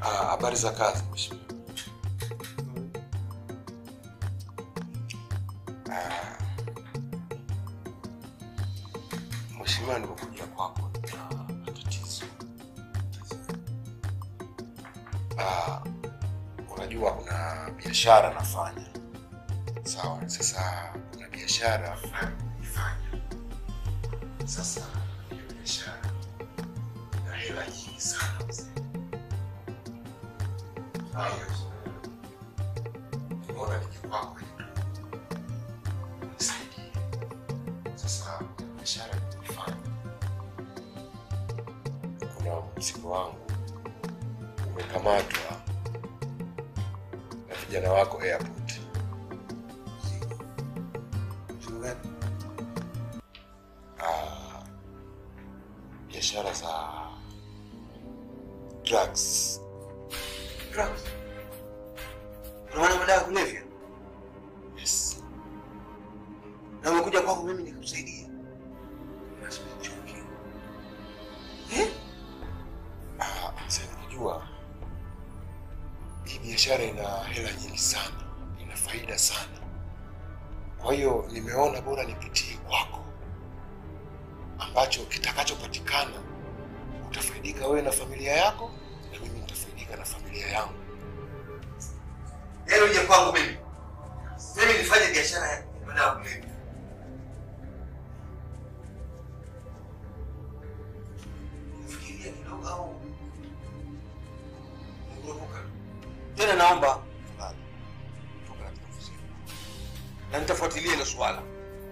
Ah, habari za kazi mheshimiwa. Ah, Mheshimiwa, nimekuja kwako na matatizo. Ah, unajua kuna biashara nafanya, sawa? Sasa kuna biashara fulani naifanya. Sasa hiyo biashara ina hela nyingi sana mzee. Hayo nimeona nije kwako ili nisaidie. Sasa biashara ninaifanya, kuna mzigo wangu umekamatwa na vijana wako airport. Mzigo gani? Ah, biashara za drugs. Drugs. Una maana madawa ya kulevya? Yes. Na umekuja kwangu mimi nikusaidie. Lazima nichoke. Eh? Ah, mzee, unajua hii biashara ina hela nyingi sana, ina faida sana. Kwa hiyo nimeona bora nipitie kwako, ambacho kitakachopatikana utafaidika wewe na familia yako, na mimi nitafaidika na familia yangu. Yaani uje kwangu mimi. Mimi nifanye biashara ya madawa ya kulevya. Fikiria kidogo au unaruka. Tena naomba tafadhali toka katika ofisi yangu. Na nitafuatilia hilo swala.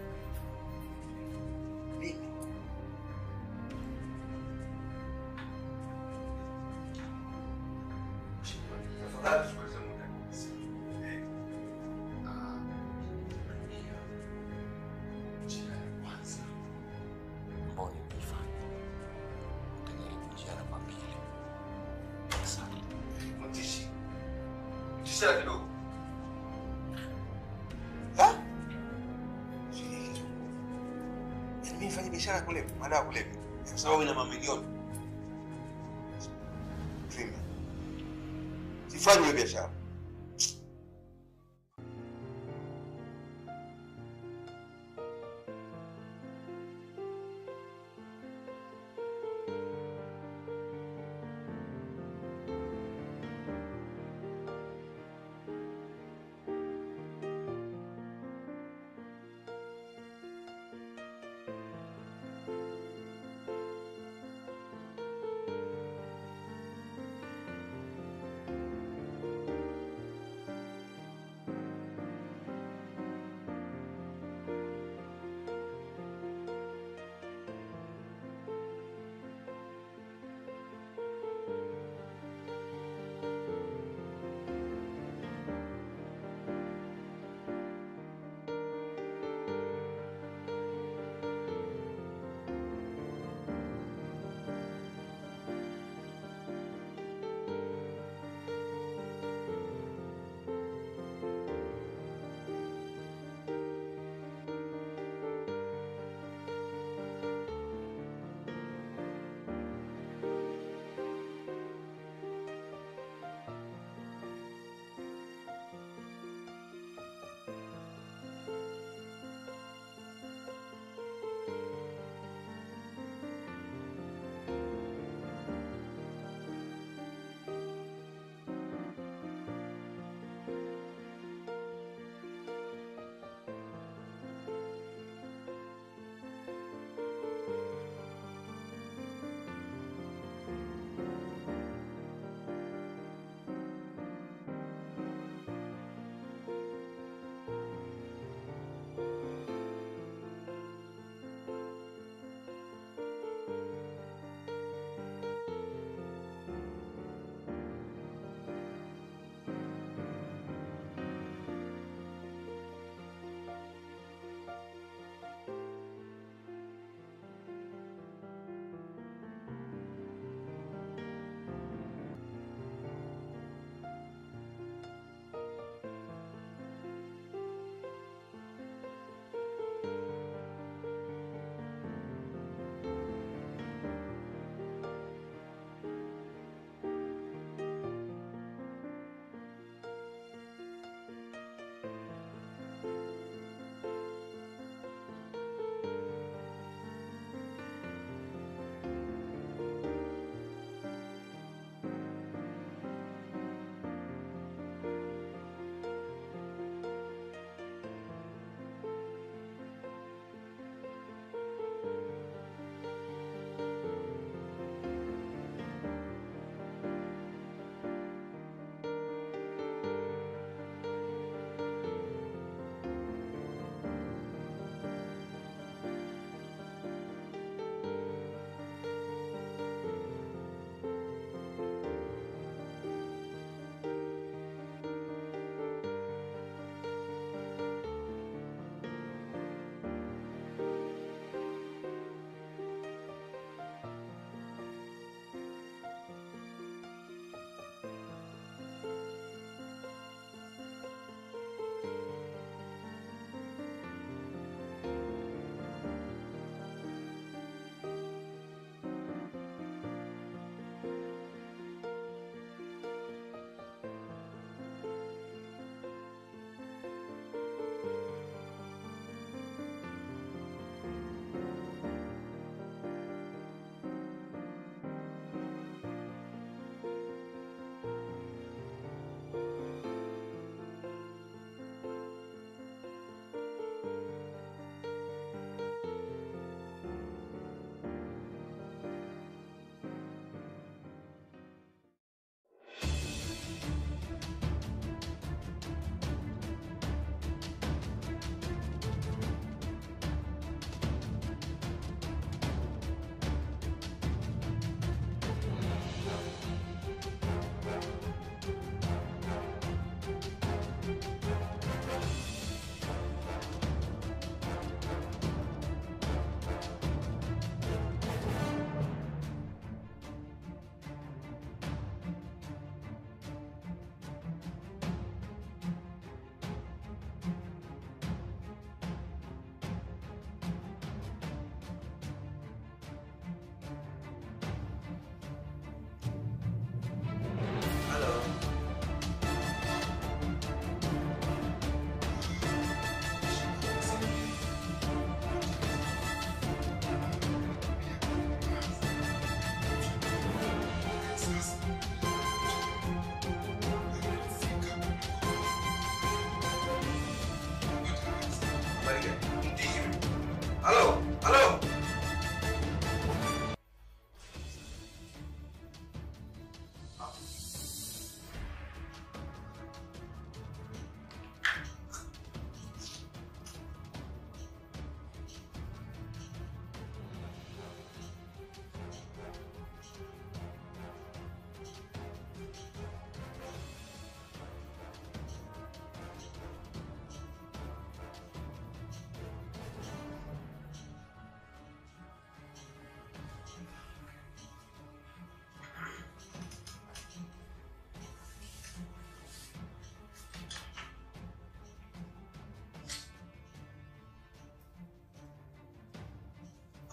Mimi tafadhali tusiweze muda. Ah, dunia, njia ya kwanza ambayo nimeifanya, utajaribu njia namba mbili. Asante. Mtishi. Tisha kidogo. Yaani mimi nifanye biashara ya kulevya, madawa ya kulevya. Kwa sababu ina mamilioni. Premium. Sifanyi hiyo biashara.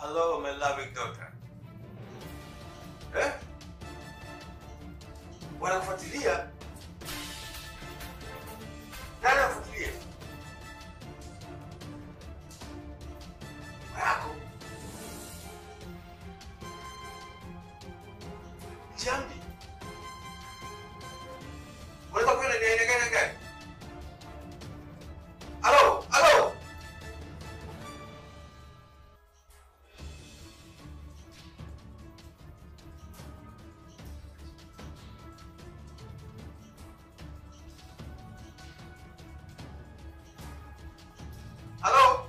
Hello, my loving daughter. Eh? Wanakufuatilia? Nani anakufuatilia? Mama yako? Jambi. Unaweza kwenda ni aina gani gani? Halo, halo. Halo.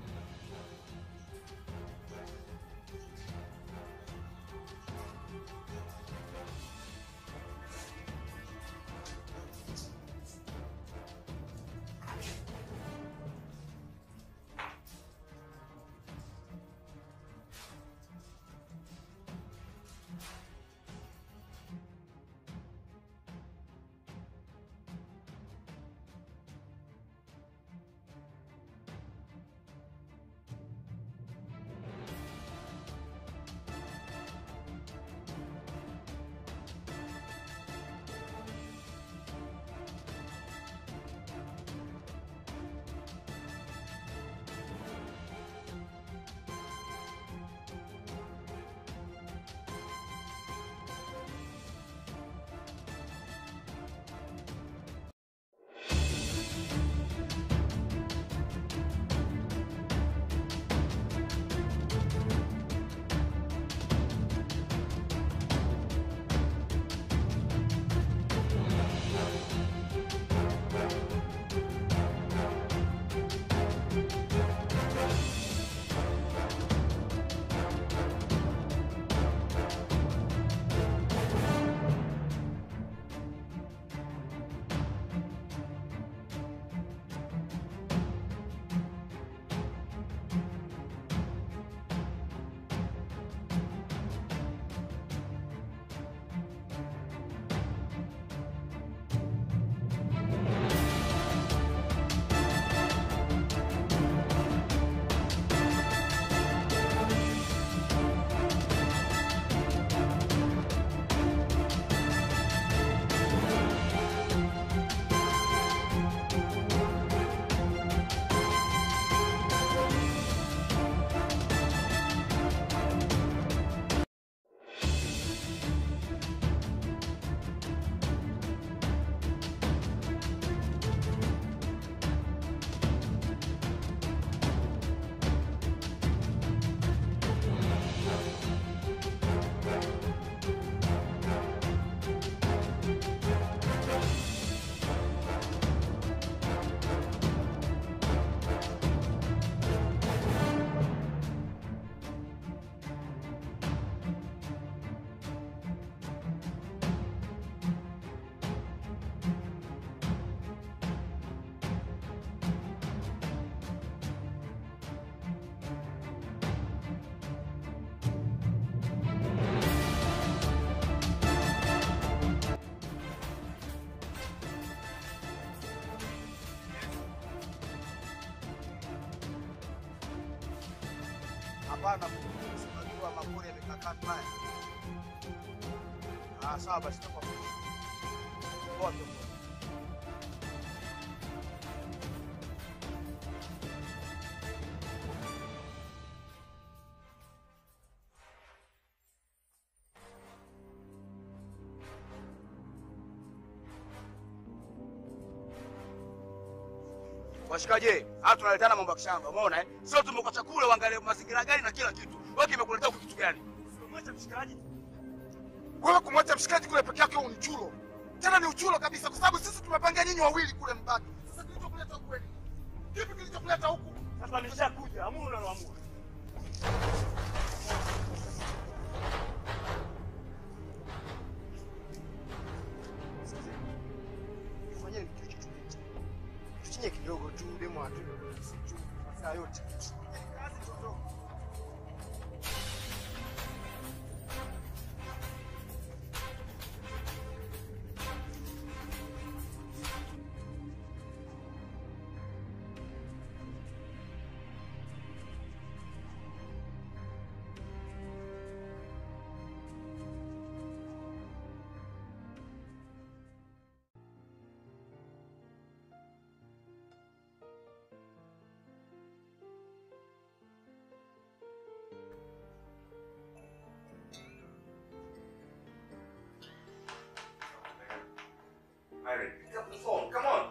Hapana, unajua mapori yamekaa mbaya. Ah, sawa basi kwa poa tu. Washikaje, hata tunaletana mambo ya kishamba, umeona eh? Sio tumekuwa chakula uangalie mazingira gani na kila kitu. Wewe kimekuletea huku kitu gani? Mwacha mshikaji. Wewe kumwacha mshikaji kule peke yake ni chulo. Tena ni uchulo kabisa kwa sababu sisi tumepanga nyinyi wawili kule mbaki. Sasa kilichokuleta huku kweli? Kipi kilichokuleta huku? Sasa nishakuja, amua unaloamua. Fanyeni kitu kitu. Tuchinye kidogo tu demo atu. Saa yote. Kazi tu. Mary, pick up the phone. Come on.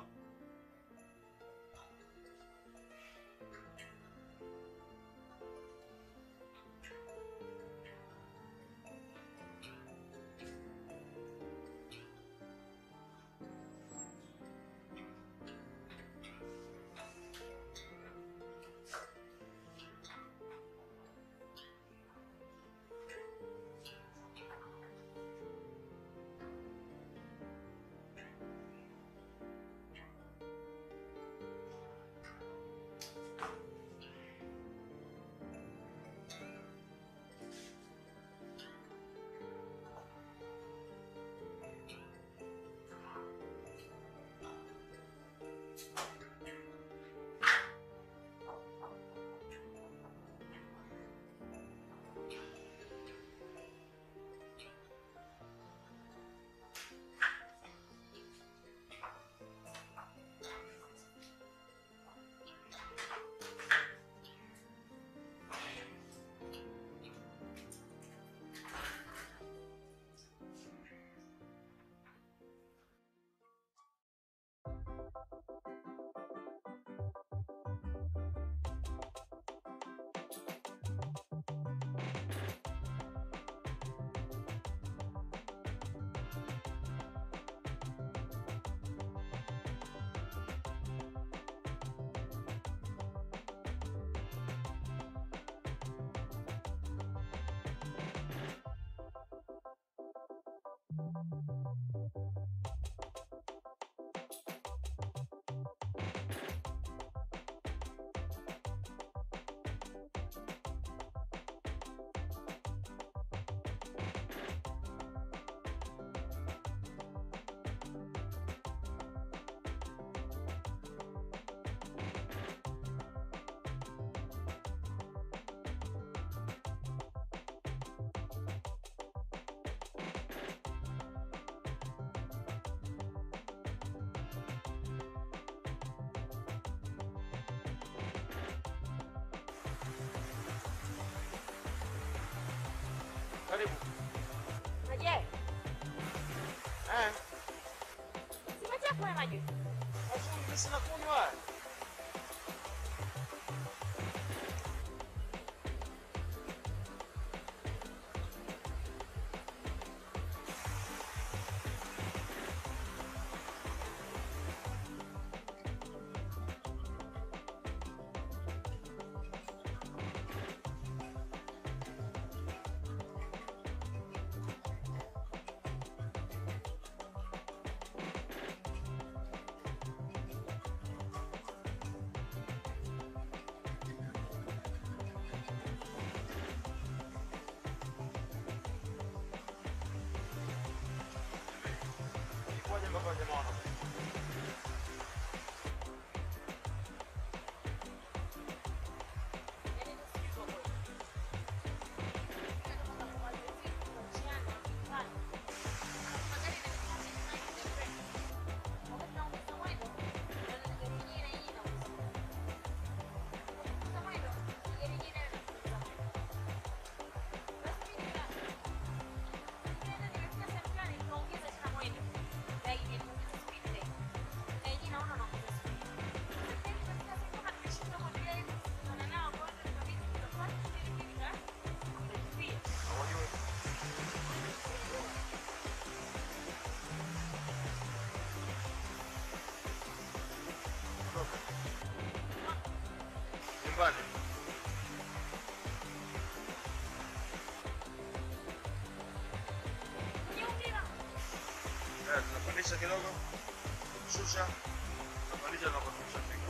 Karibu. Aje, Eh, simetia kunywa maji. afu mimi sina kunywa. Ngoja mpaka jamaa wana. Nyumbani. Eh, tunapandisha kidogo. Shusha. Tunapandisha na kushusha fika.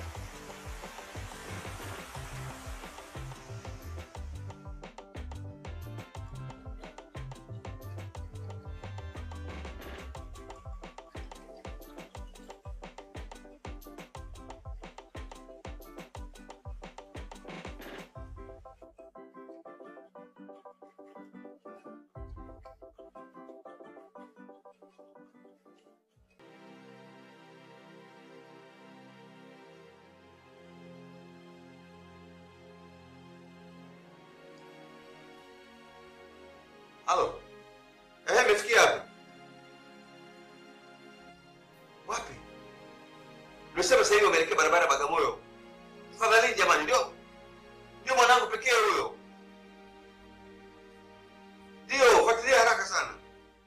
Halo. Eh, umefikia hapo? Umesema sasa hivi umeelekea barabara ya Bagamoyo. Tafadhali jamani, ndio ndio mwanangu pekee huyo. Ndio, fuatilia haraka sana.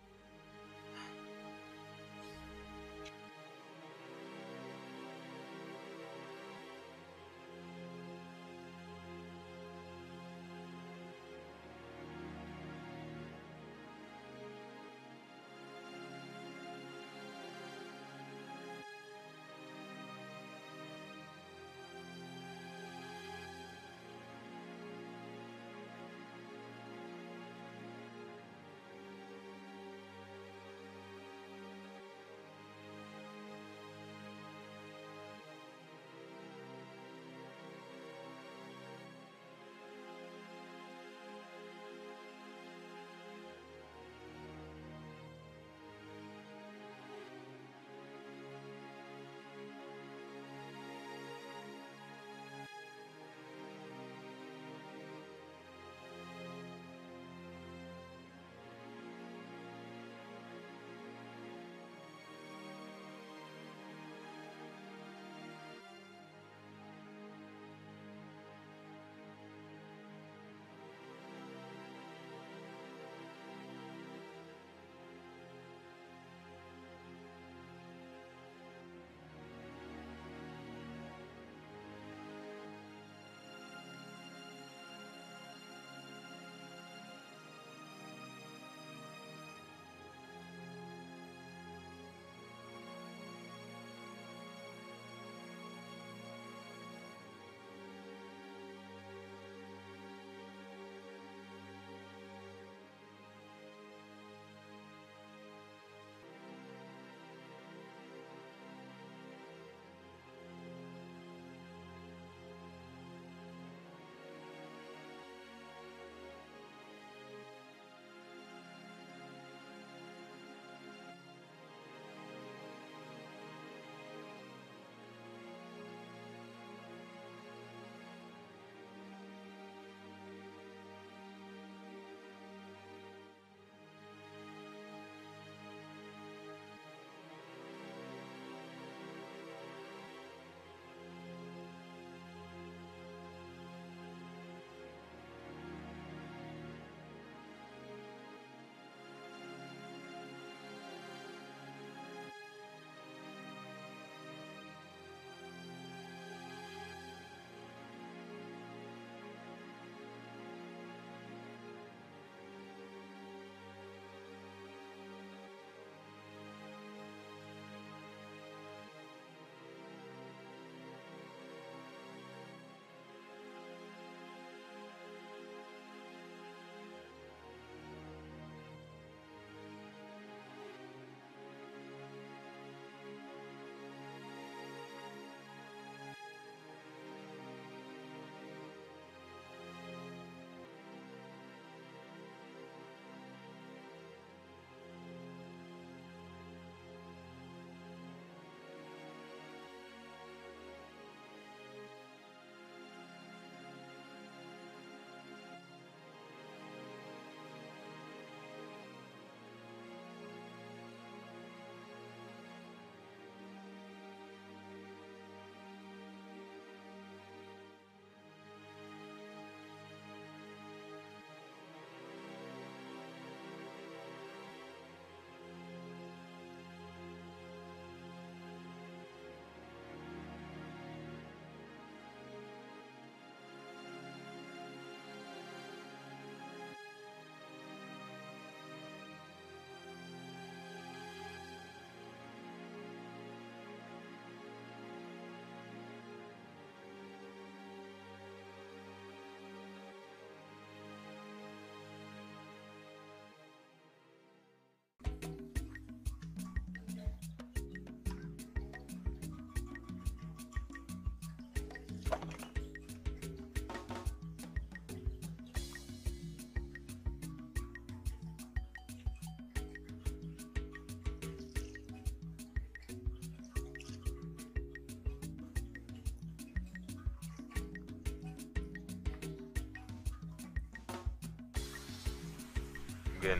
mgeni.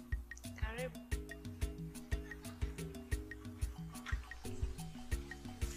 Karibu.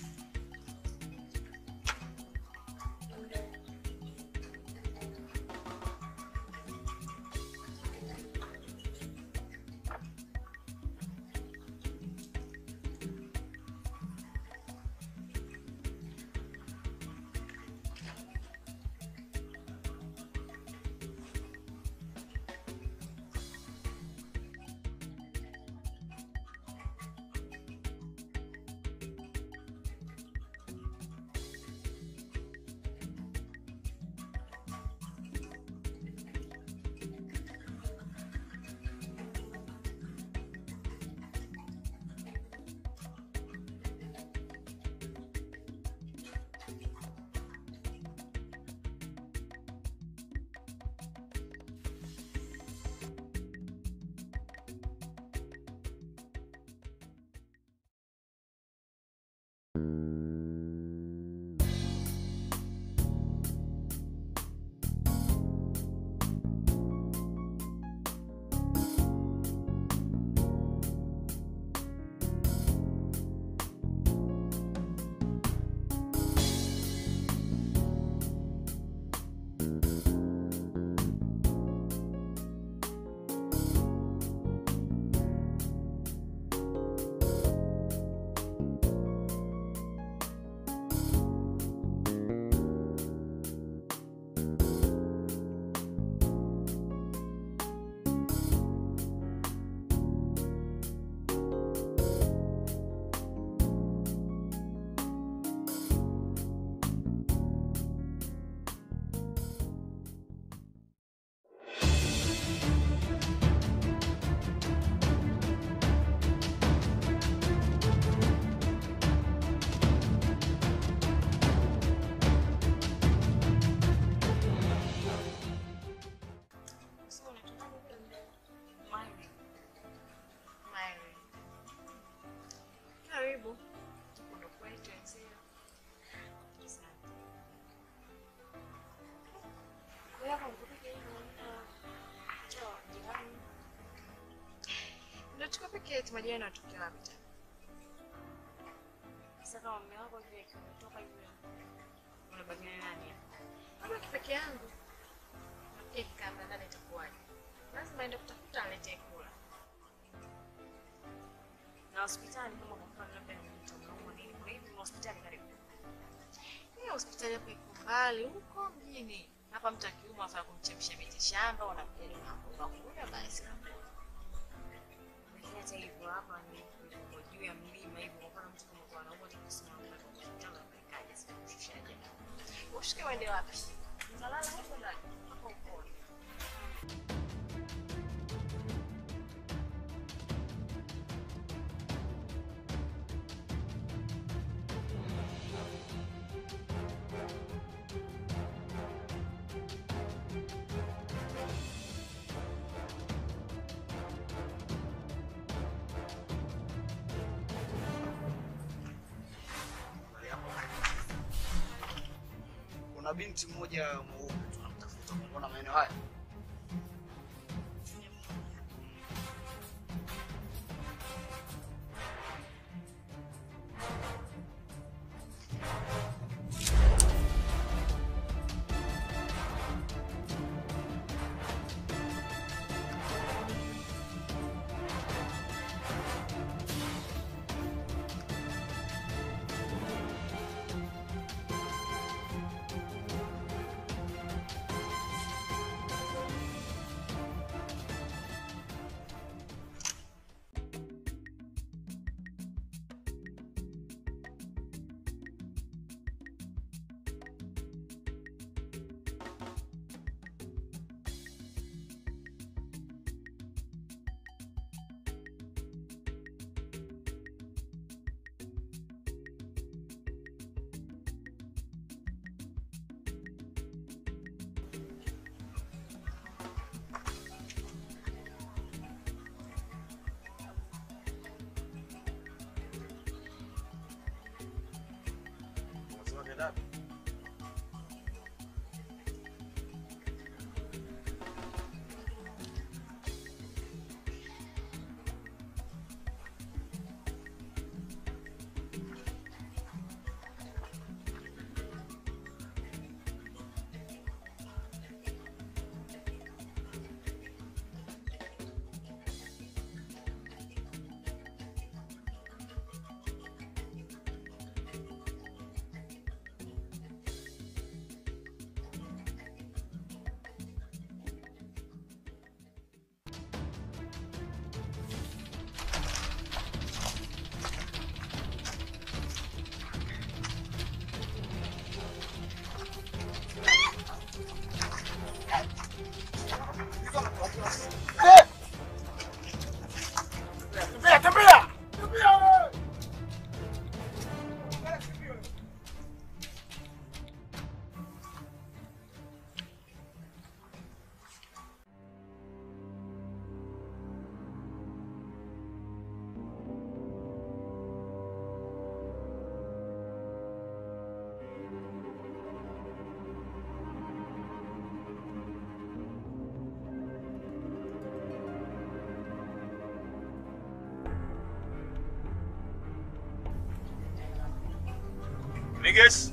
Ndio tuko peke yetu, majirani wanatokea wapi tena? Sasa kama mume wako vile akiwa ametoka yule unabakia nani? Mama peke yangu. Nafikiri kama ndani itakuwaje? Lazima aende kutafuta alete kula. Na hospitali kama kwa mfano labda ni mtu anaumwa nini, kwa hivyo ni hospitali karibu. Hiyo hospitali hapo iko mbali huko mjini. Hapa mtu akiumwa afaa kumchemsha miti shamba, unamjali unakunywa basi. Lakini hata hivyo hapa ni kwa juu ya mlima hivyo, kwa mfano mtu kama kwa anaumwa tukisimama kwa hospitali unapelekaje? Sasa kushushaje? Ushuke uende wapi? Unalala huko ndani. Hapo uko. Kuna binti mmoja mweupe tunamtafuta, unaona maeneo haya? Unasema kaenda wapi? Tembea, tembea! Tembea wewe! Niggas.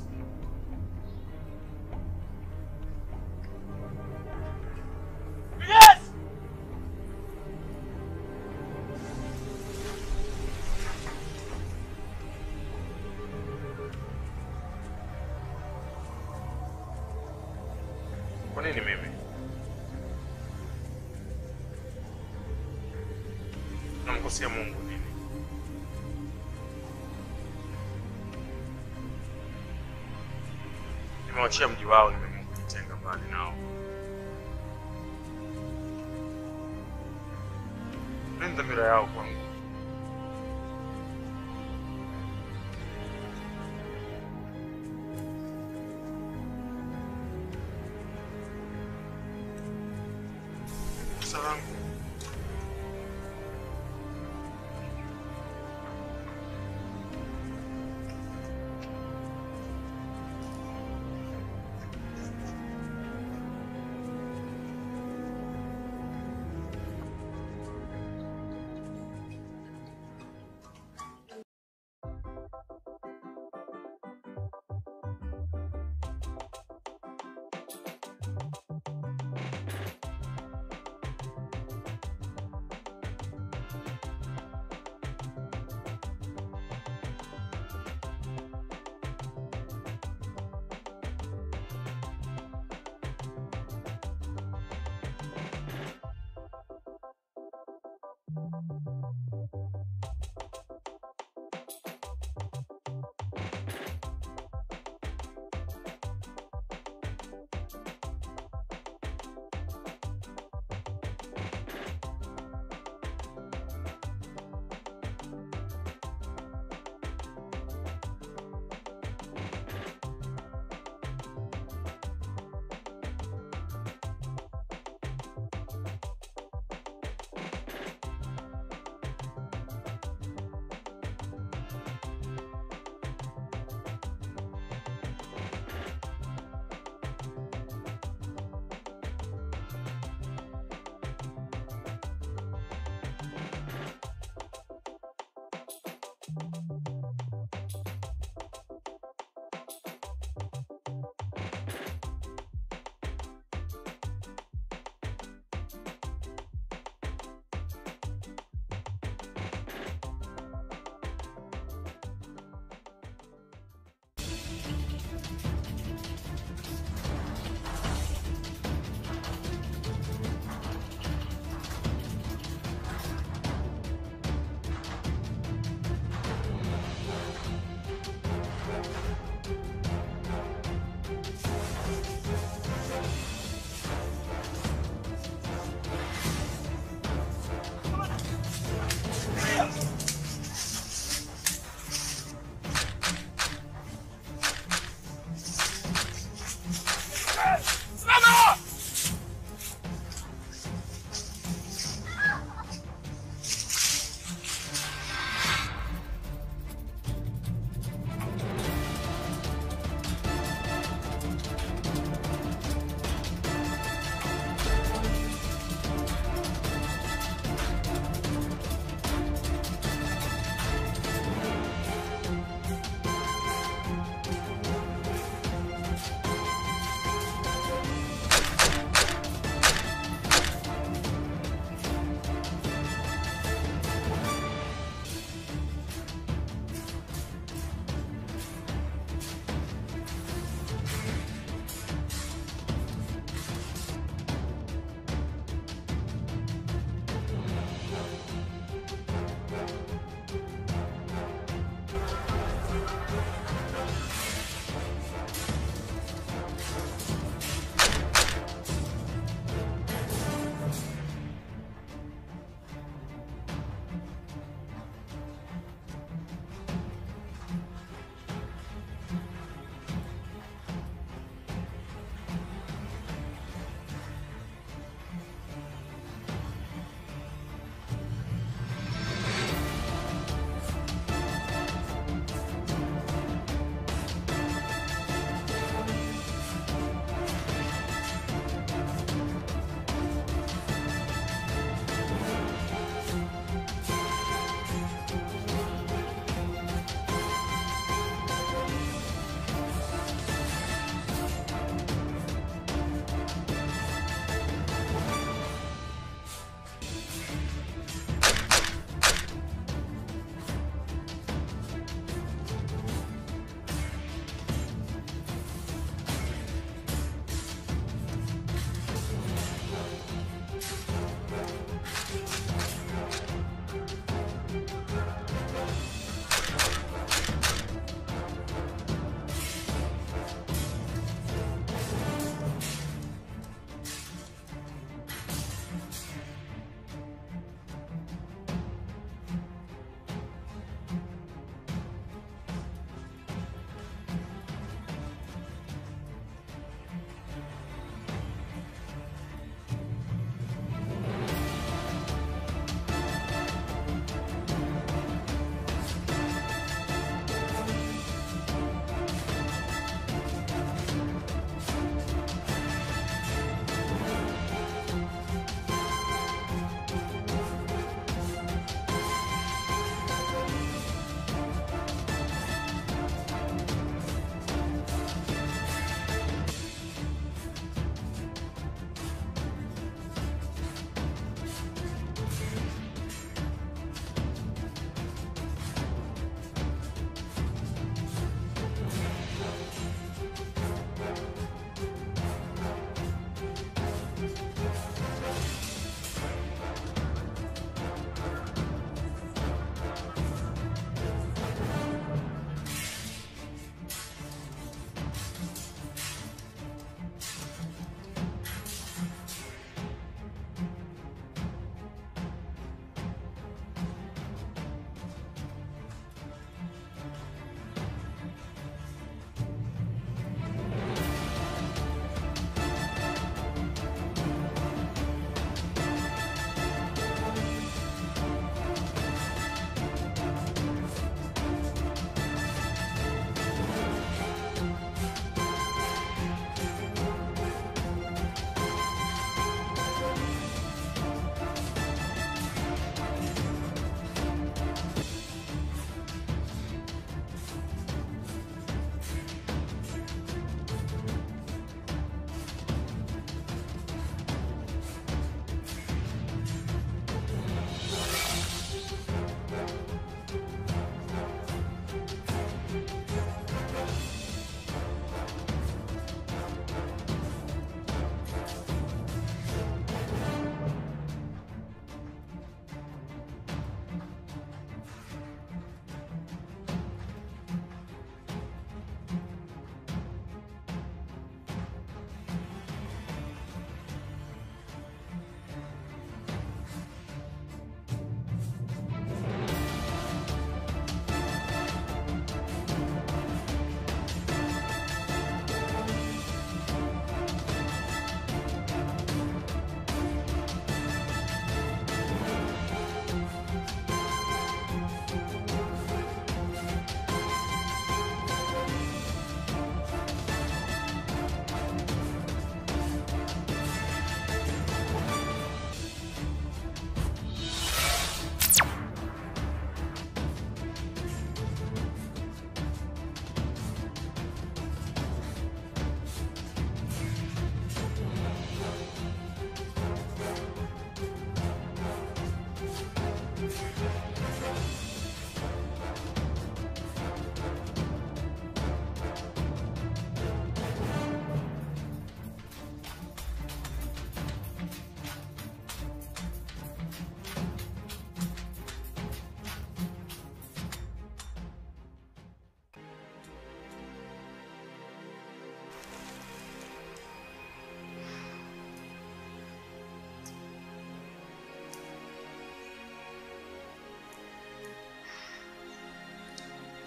Yes! Kwa nini mimi? Namkosea Mungu nini? Nimewachia mji wao, nimeamua kujitenga mbali nao. Nini dhamira yao kwangu? Kosa langu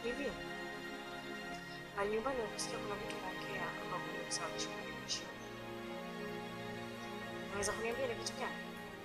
Hivi pale nyumbani nakusikia kuna mtu anaongea hapa kwenye kusababisha kunisha. Unaweza kuniambia ni kitu gani?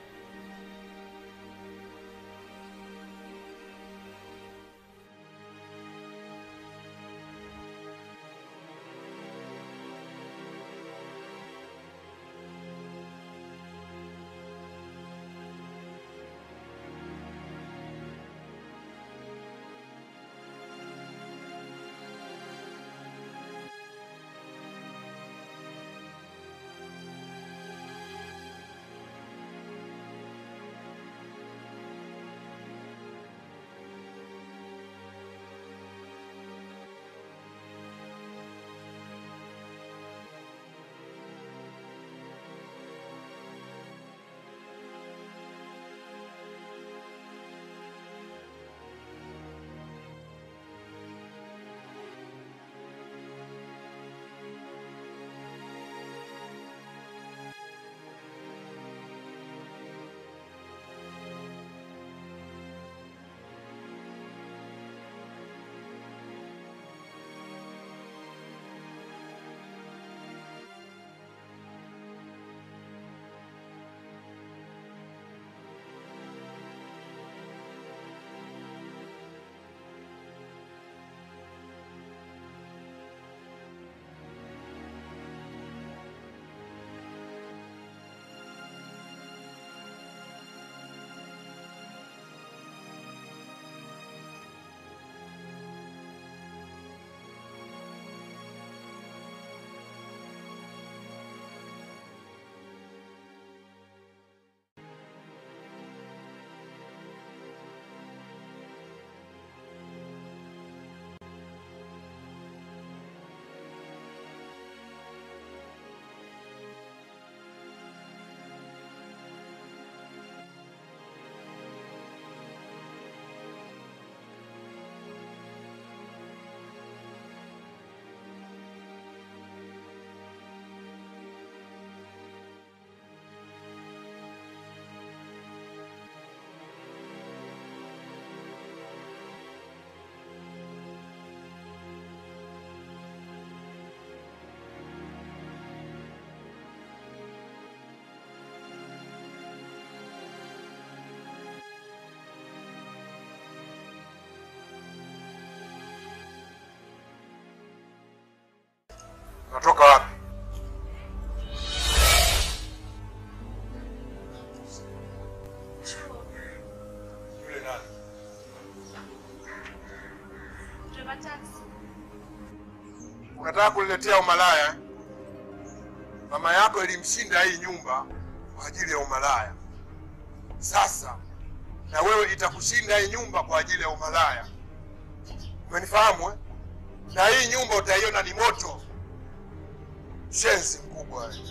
Unatoka wapi? Yule nani? Driver taxi. Unataka kuniletea umalaya? eh? Mama yako ilimshinda hii nyumba kwa ajili ya umalaya. Sasa na wewe itakushinda hii nyumba kwa ajili ya umalaya. Umenifahamu eh? Na hii nyumba utaiona ni moto. Shenzi mkubwa wewe.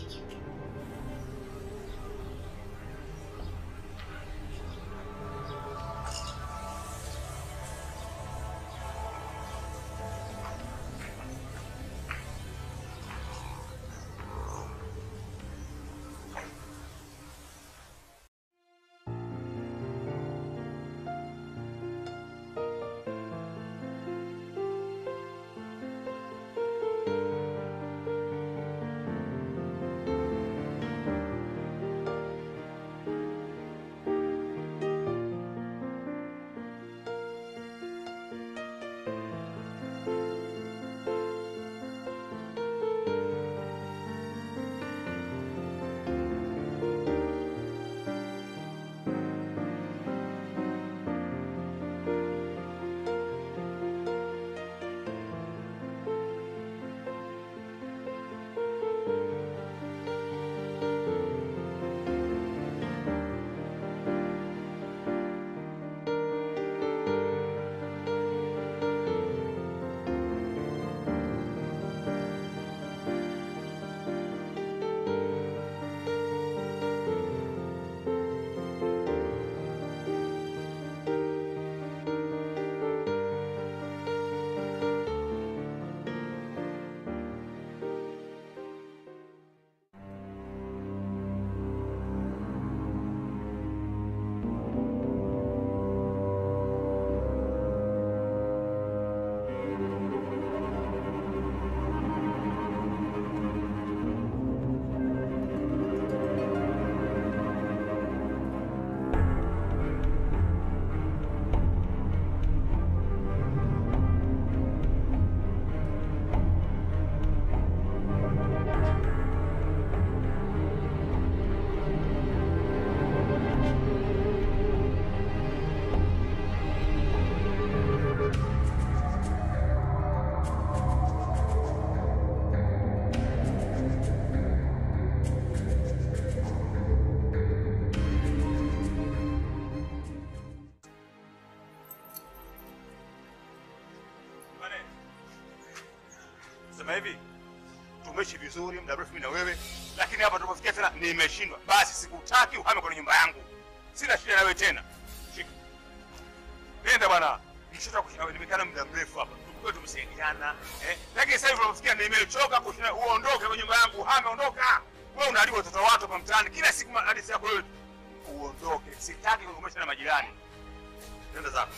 Sema hivi, tumeishi vizuri muda mrefu mimi na wewe, lakini hapa tulipofikia tena nimeshindwa. Basi sikutaki uhame kwenye nyumba yangu, sina shida na wewe tena. Shika, nenda bwana. Nishoka kushinda wewe, nimekaa muda mrefu hapa, tukue tumesaidiana eh, lakini sasa hivi unafikia nimechoka kushinda. Uondoke kwenye nyumba yangu, uhame, ondoka. Wewe unaharibu watoto wa watu hapa mtaani, kila siku hadithi yako wewe. Uondoke, sitaki kukumbusha na majirani. Nenda zako.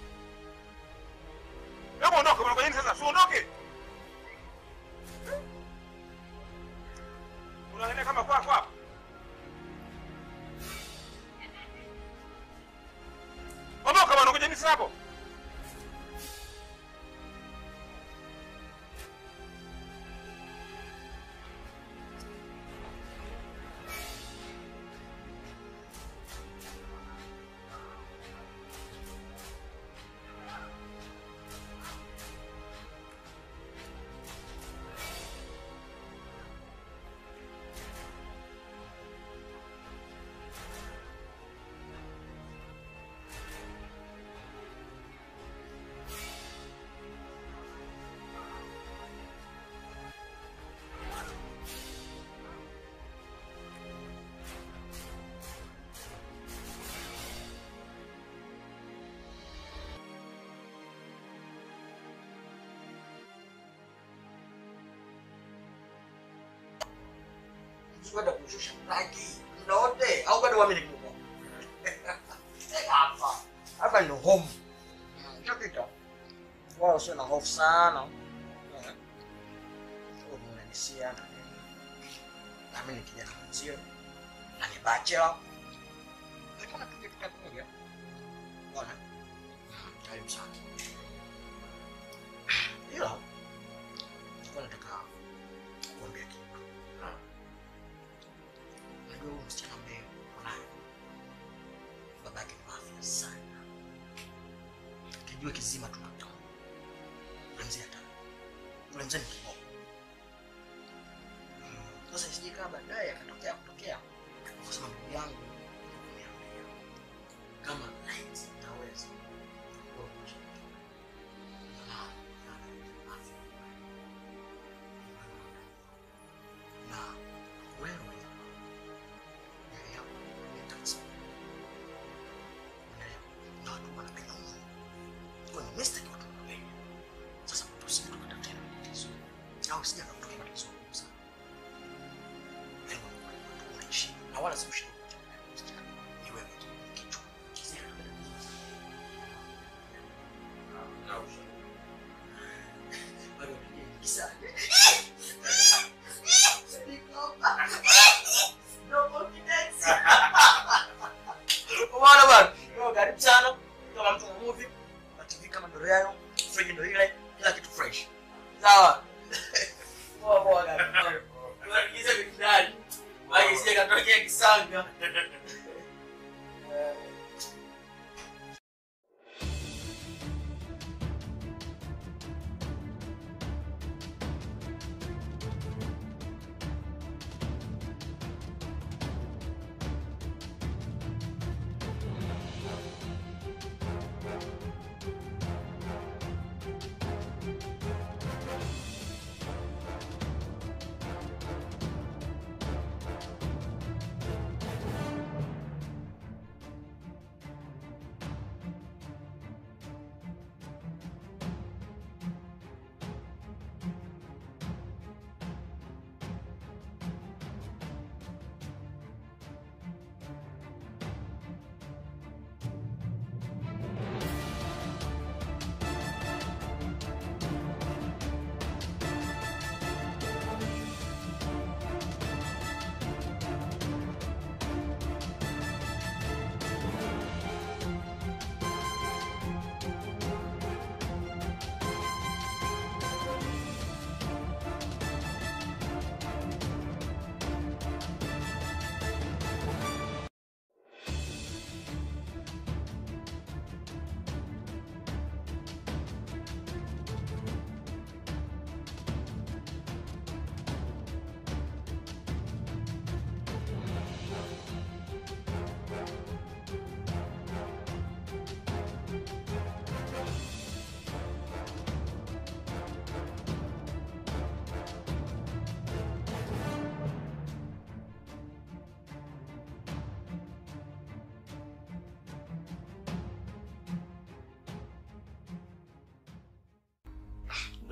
Hebu ondoka bwana, kwa nini sasa? Si uondoke. Unaenda kama kwa kwa. Ondoka bwana, ngoja nini sasa hapo? kwenda kumshusha mradi muda wote au bado wamini kidogo hapa hapa ndio home chapita wala usio na hofu sana Eh. Wewe unanisia na nini na mimi ni kijana mwenzio na ni bachelor lakini tuje tutakuja bwana karibu sana ila nilikuwa nataka kuambia kitu Unajua huyu msichana ambaye uko naye babake ni mafia sana, kijua kizima tunatoa kuanzia hata kuanzia ni kiboko. Mm, Sasa isije kama baadaye akatokea kutokea kusema ndugu yangu kuniambia kama light itaweza wewe unashiriki. Na- na- mafia. na wewe Umeona bwana? Yo, karibu sana. Kama mtu wa movie, na TV kama ndio yayo, fridge ndio ile, kila kitu fresh. Sawa. Poa poa kaka. Tunaingiza vitu ndani. Baki sije katokea kisanga.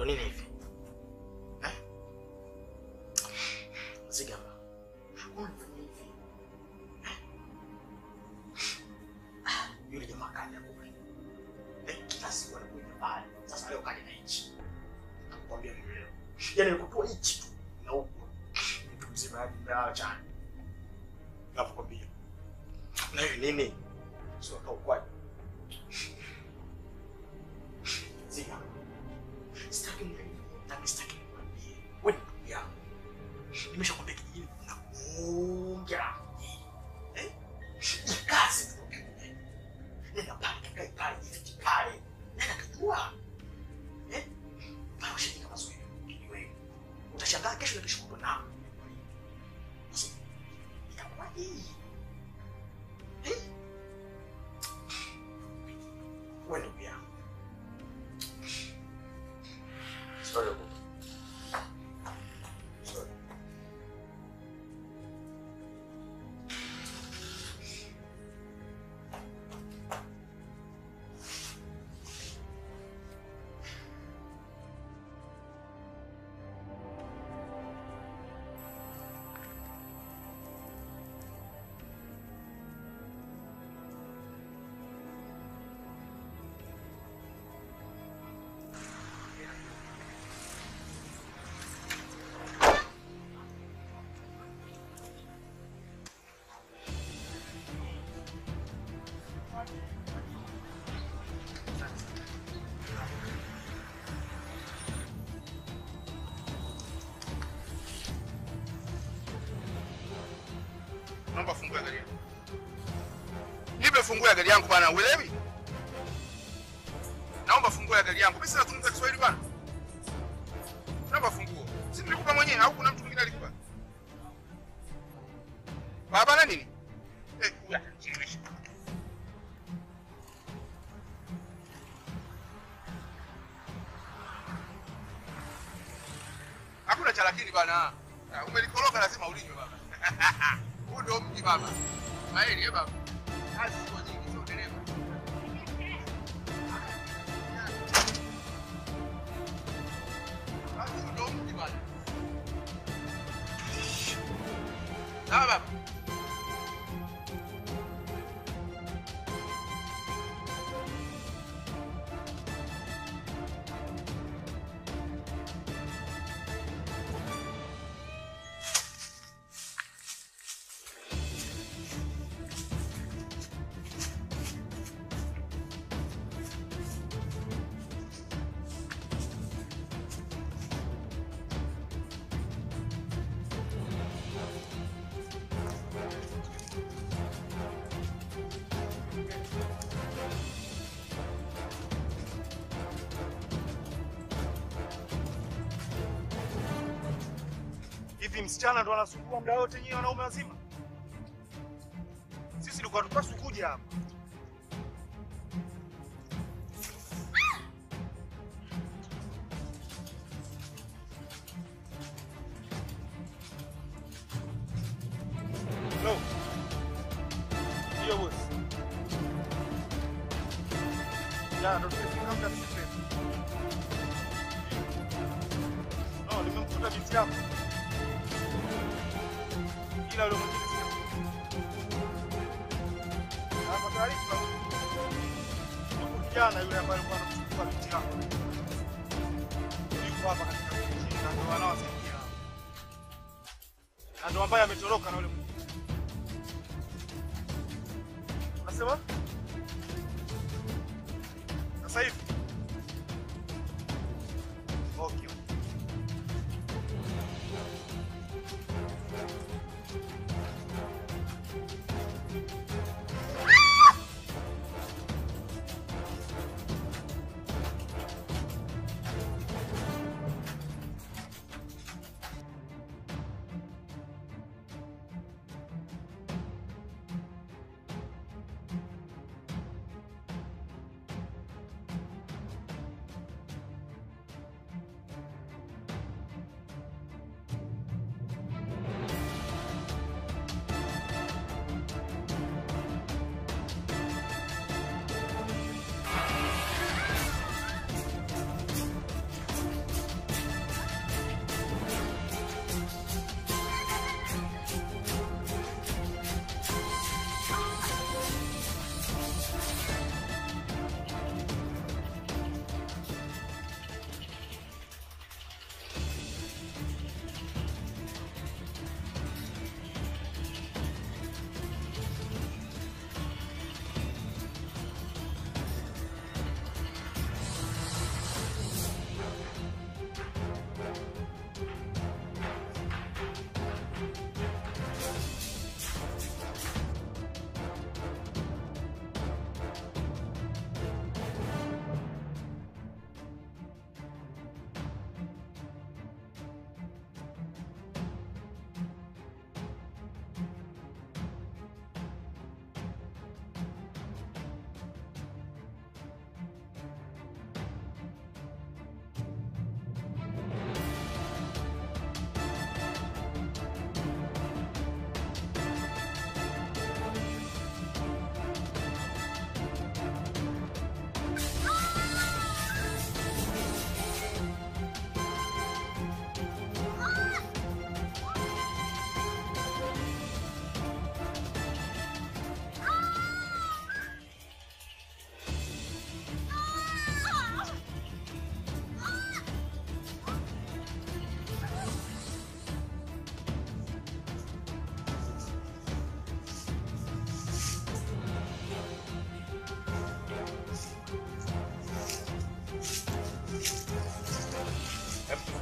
Kwa nini hivi? Eh? Zigamba. Unafanya hivi. Eh? Ah, Yule jamaa kaja kule. Eh, kila siku anakuja pale. Sasa leo kaja na hichi. Nakwambia ni leo. Yaani nikutoa hichi tu na huko. Mtu mzima hadi mlala chani. Nakwambia. Na hiyo nini? Sio kwa ukwaji. Zigamba. Sitaki mniambie, na sitaki nikwambie. Wewe ni ndugu yangu. Nimeshakwambia kijijini kuna bonge la mji. Eh? Ni kazi tu kwa kiume. Nenda pale kakae pale jifiche pale. Nenda kujua. Eh? Pale ushafika mazoezi. Kijiwe. Utashangaa kesho na kesho kutwa na. Sasa itakuwaje? Eh? Wewe ndugu yangu. Sorry. Sorry. Naomba fungue gari yangu. Nipe fungue gari yangu bana, uelewi? Naomba fungue gari yangu. Mimi sinazungumza Kiswahili bana. Naomba funguo. Si nilikupa mwenyewe au kuna mtu mwingine alikupa? Baba na nini? Eh, huyu atanichelewesha. Hakuna cha lakini bana. Ah, Umelikoroga lazima ulinywe baba. Huu ndio mji baba. Maeli eh baba. Kazi sio nyingi sio dereva. Kazi ndio mji bana. Sawa baba. Hivi msichana ndo anasumbua muda wote nyinyi wanaume wazima? Sisi tulikuwa tupaswi kuja hapa. Hello. Ndio bosi. Ya, ndo tumefika muda mrefu. No, nimemkuta binti yako. Ila yule mwingine sio. Na kwa taarifa, yuko kijana yule ambaye alikuwa anamchukua binti yako. Yuko hapa katika kijiji na ndio wanaowasaidia. Na ndio ambaye ametoroka na yule mwingine. Unasema? Sasa hivi? Okay.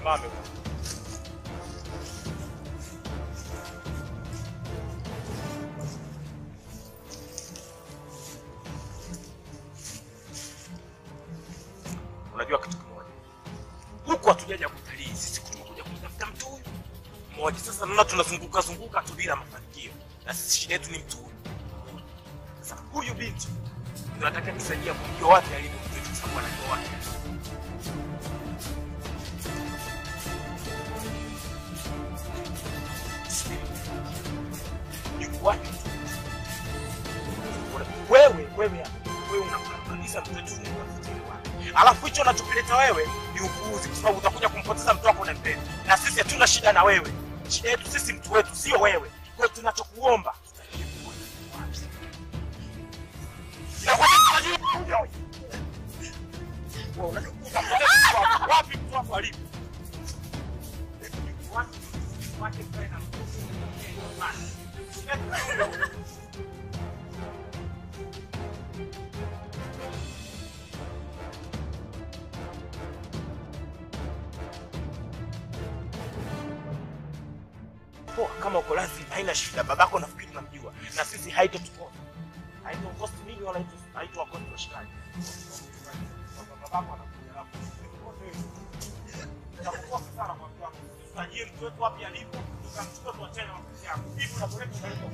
Simame bwana. Unajua kitu kimoja, huku hatujaja kutalii, sisi tumekuja kumtafuta mtu huyu mmoja. Sasa naona tunazunguka zunguka tu bila mafanikio, na sisi shida yetu ni mtu huyu. Sasa huyu binti ndio nataka kusaidia kumjua wapi alivyo mtu wetu, kwa sababu anajua wapi alipo. Yuko wapi mtu wewe wewe hapa, wewe unamkandamiza mtu wetu unamtafutia wapi? alafu hicho unachokileta wewe ni upuuzi, kwa sababu utakuja kumpoteza mtu wako unampenda, na sisi hatuna shida na wewe. Shida yetu sisi mtu wetu, sio wewe. Kwa hiyo tunachokuomba Inakwambia tunajua huyo. Wewe unajua utampoteza mtu wako. wapi mtu wako alipo? Yuko wapi? Wapi mkae na mtu? poa kama uko lazima haina shida babako nafikiri unamjua na sisi haitotukosa haitokosti nini wala haito- haitowakosti washikaji babako anakuja hapo. Utakukosa sana kwa mtu wako. Tutajie mtu wetu wapi alipo tukamchukua tuachane na mapenzi yako hivi unapoleta unaleta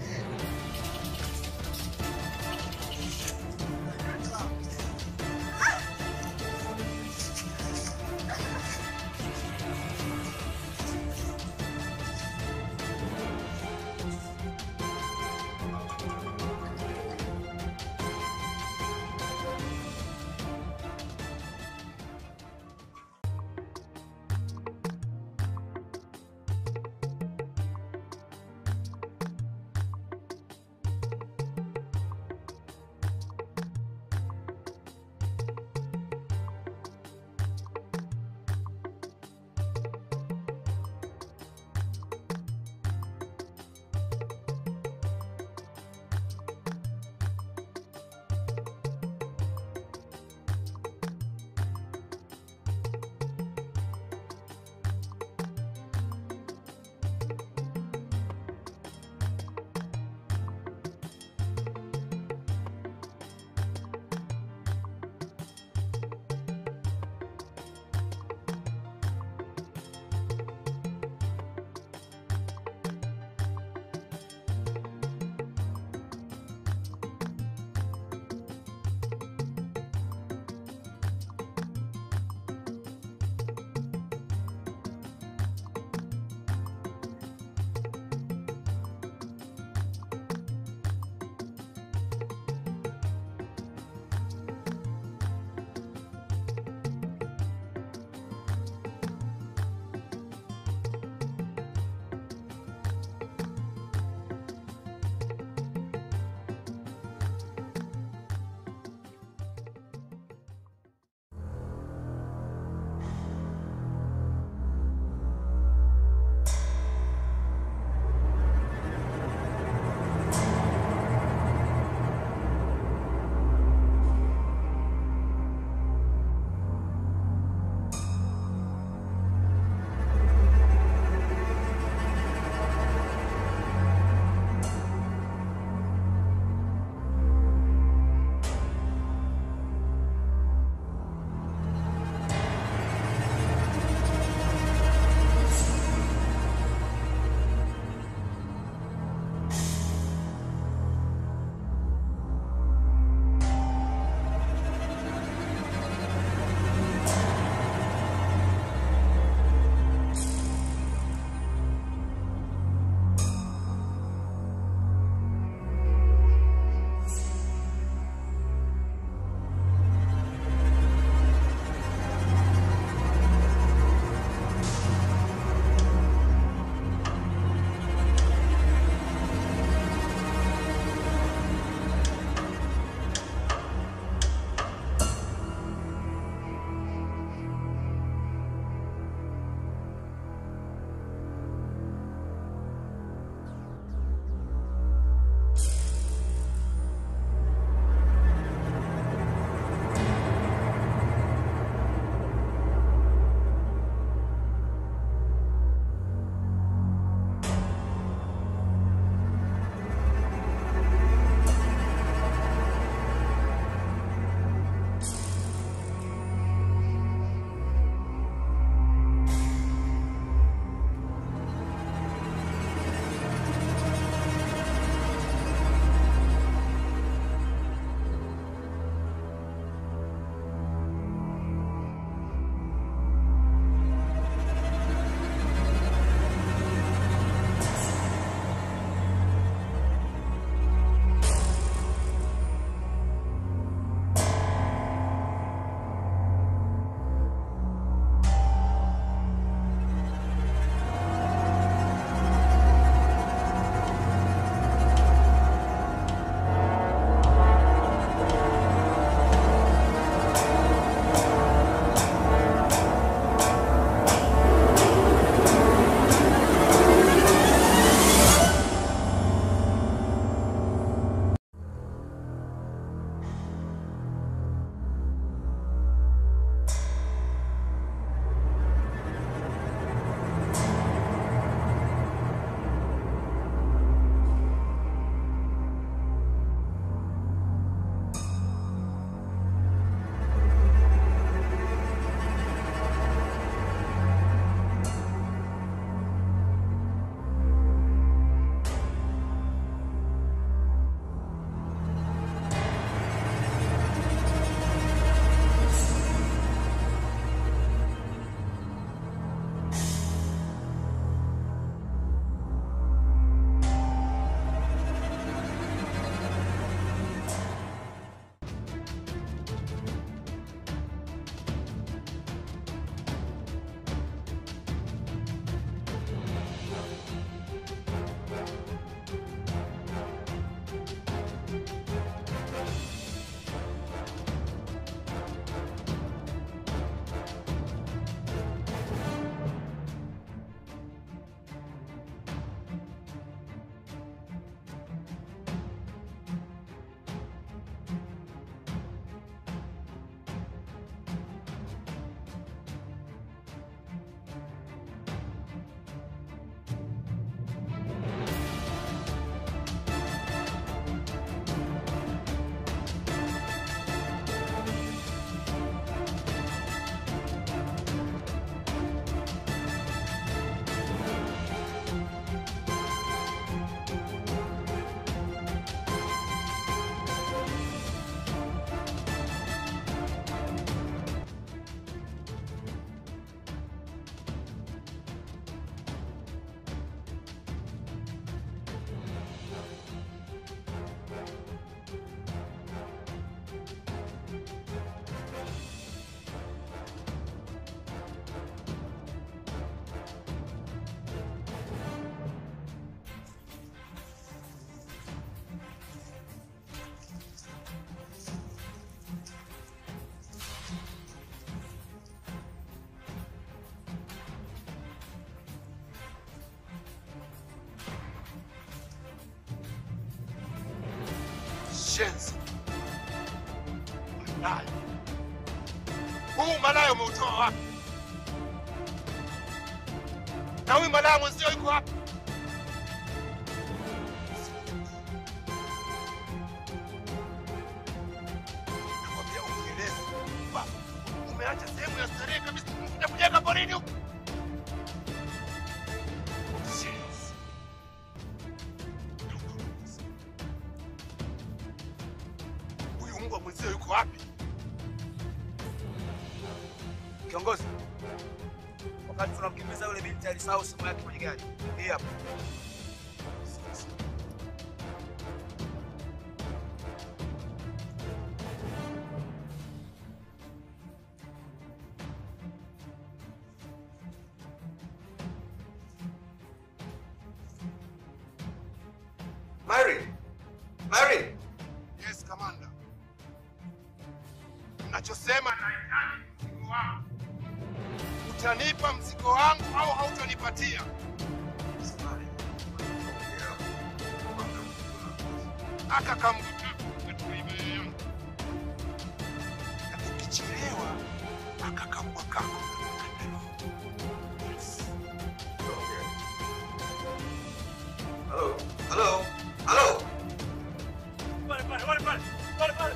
mshenzi. Malaya. Huu malaya umeutoa wapi? Na huyu malaya mwenzio yuko wapi? Nakwambia unieleze kwamba umeacha sehemu ya starehe kabisa unakuja kujenga porini huku. Mshenzi. Huyu mbwa mwenzio yuko wapi? Kiongozi, wakati tunamkimbiza yule binti alisahau simu yake kwenye gari. Hii hapa. Mary! Mary! Yes, Commander. Nachosema nahitaji mzigo wangu. Utanipa mzigo wangu au hautanipatia? Aka kambuka katika imani yangu. Na ukichelewa aka kambwa kako. Halo. Halo. Halo. Pale pale pale pale. Pale pale.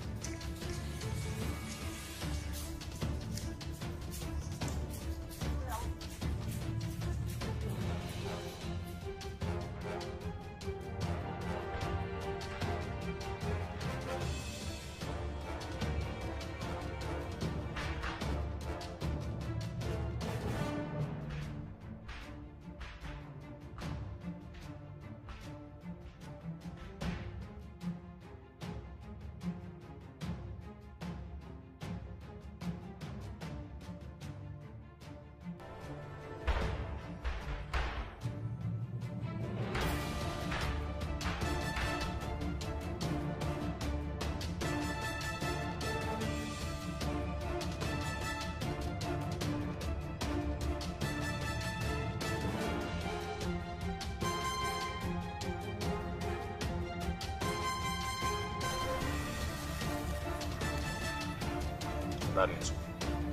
ndani ya siku.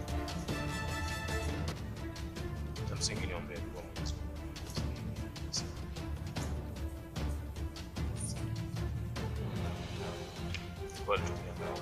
Cha msingi niombee dua Mwenyezi Mungu. Kwa tumia nao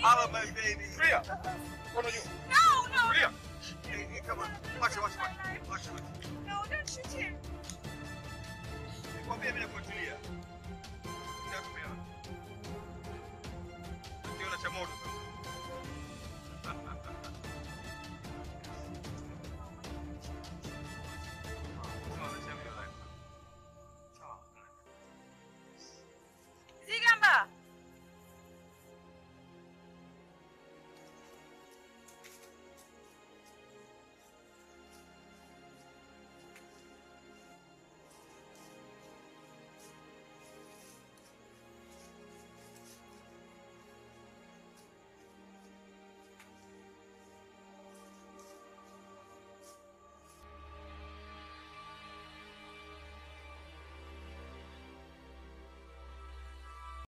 Hello, my baby. Priya. Mkono juu. No, no. Priya. Hey, hey, come on. Watch it, watch it, watch it. Watch it. No, don't shoot him.